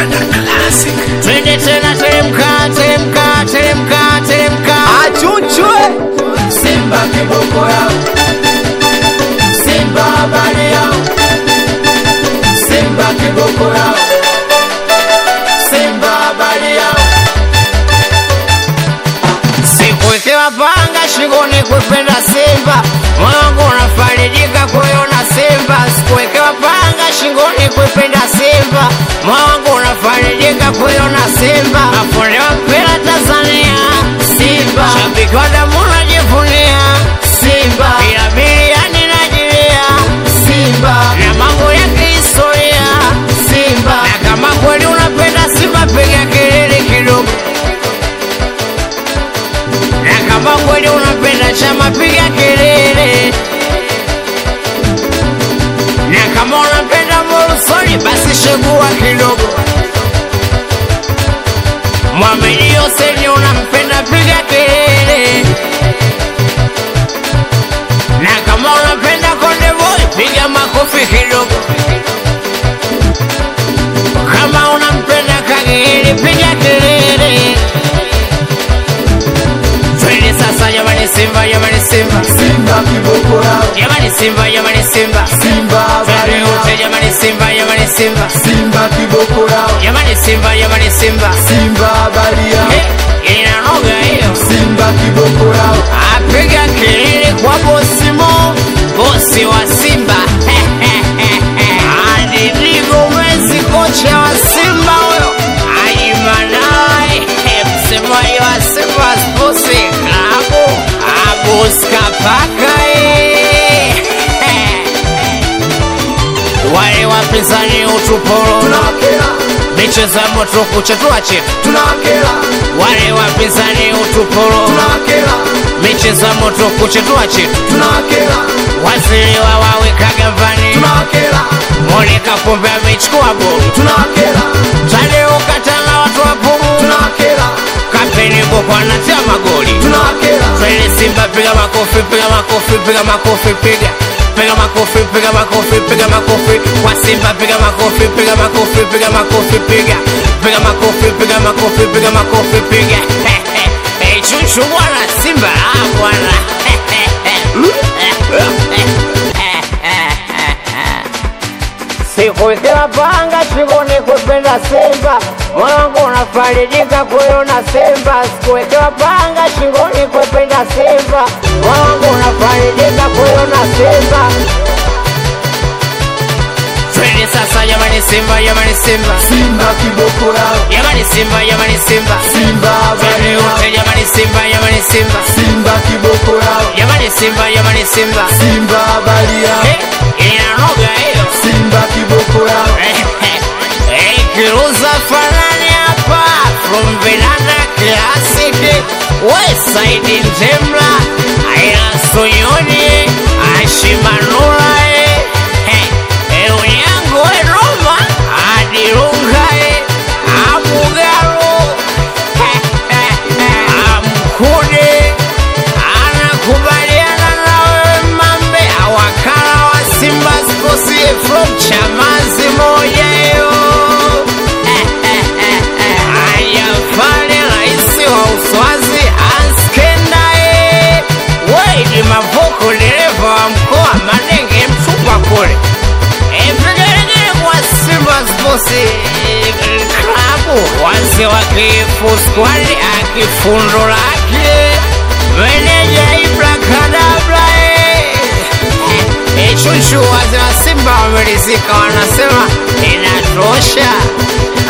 twende tena, teremka, teremka, teremka, teremka. Achuchwe Simba kiboko yao, Simba habari yao, Simba kiboko yao, Simba habari yao. Sikuwekewa panga shingoni kuipenda Simba, moyo wangu unafarijika kuiona Simba. Sikuwekewa panga shingoni kuipenda Simba, moyo wangu unafarijika kuiona Simba. Mafundi wa mpira Tanzania, Simba shabiki wa damu najivunia Simba, bila biliani najilia Simba, na mambo ya kihistoria Simba. Na kama kweli unapenda Simba, piga kelele kidogo na kama kweli unapenda chama piga kelele, na kama unapenda Morrison basi shegua kidogo. Mwamini Hussein unampenda piga kelele, na kama unapenda Konde Boy piga makofi kidogo. Kama unampenda Kagere piga kelele. Twende sasa jamani Simba jamani Simba Simba kiboko yao jamani Simba jamani Simba Simba habari Twende wote yao jamani Simba jamani Simba Simba kiboko yao jamani Simba jamani Simba Simba habari yao Eh, inanoga hiyo Simba kiboko yao apiga kelele kwa bosi Mo bosi wa Simba Adidigo Messi kocha wa Simba huyo Ajimanai msemaji wa Simba Sports Club Abus Kapaka eh. wale wapinzani utuporo tunawakera michezo ya moto kuchetua chetu tunawakera wale wapinzani utuporo tunawakera michezo ya moto kuchetua chetu tunawakera waziri wa wawekaga mvani tunawakera Monica kumbe amechukua boli tunawakera Tadeo katana watu wa pumu tunawakera Kapteni Boko anatia magoli tunawakera Twende Simba piga makofi piga makofi piga makofi piga piga makofi piga makofi piga makofi kwa Simba piga makofi piga makofi piga makofi piga piga makofi piga makofi piga makofi piga Eh chuchu bwana Simba ah bwana Sikuwekewa panga shingoni kupenda Simba, moyo wangu unafarijika kuiona Simba. Sikuwekewa panga shingoni kupenda Simba, moyo wangu unafarijika kuiona Simba. Twende sasa jamani Simba, jamani Simba, Simba kiboko yao jamani Simba, jamani Simba, Simba habari twende yao wote jamani Simba, jamani Simba, Simba kiboko yao jamani Simba, jamani Simba. Simba habari yao Eh, inanoga hiyo. Simba kiboko yao Kiruza fanani hapa from Vinanda Classic Westside Njemla Aya Sonyoni Ashimanula Eunyango Roma Adirunga Amugaro Amkude anakubaliana na wewe mambe awakala wa Simba Sports from Chamazi moja hiyo ayafale rais wa Uswazi Anskendae Wade Mavoko dereva wa mkoa Manenge mtupa kule Epigelegele kwa Simba Sports eh, Club wazee wa kifu squad akifundo lake meneja Ibra Kadabra eh. Eh, chuchu wazee wa Simba wamerizika, wanasema inatosha.